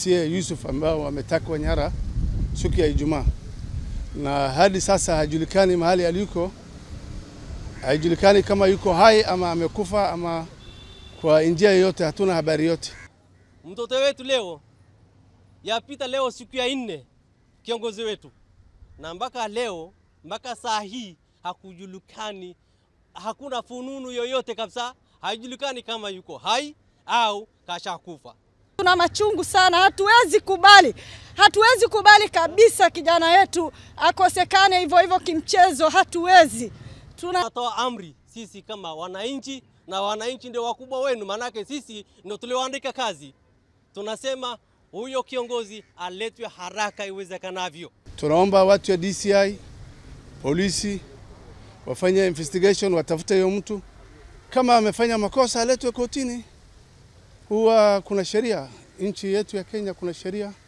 MCA Yusuf ambao wametakwa nyara siku ya Ijumaa, na hadi sasa hajulikani mahali aliko, haijulikani kama yuko hai ama amekufa ama kwa njia yoyote, hatuna habari yote. Mtoto wetu leo yapita leo siku ya nne, kiongozi wetu, na mpaka leo mpaka saa hii hakujulikani, hakuna fununu yoyote kabisa, haijulikani kama yuko hai au kashakufa. Tuna machungu sana, hatuwezi kubali, hatuwezi kubali kabisa kijana yetu akosekane hivyo hivyo kimchezo, hatuwezi. Tuna Tunatoa amri sisi kama wananchi, na wananchi ndio wakubwa wenu, maanake sisi ndio tulioandika kazi. Tunasema huyo kiongozi aletwe haraka iwezekanavyo. Tunaomba watu ya DCI, polisi wafanye investigation, watafute huyo mtu, kama amefanya makosa aletwe kotini. Huwa kuna sheria, nchi yetu ya Kenya kuna sheria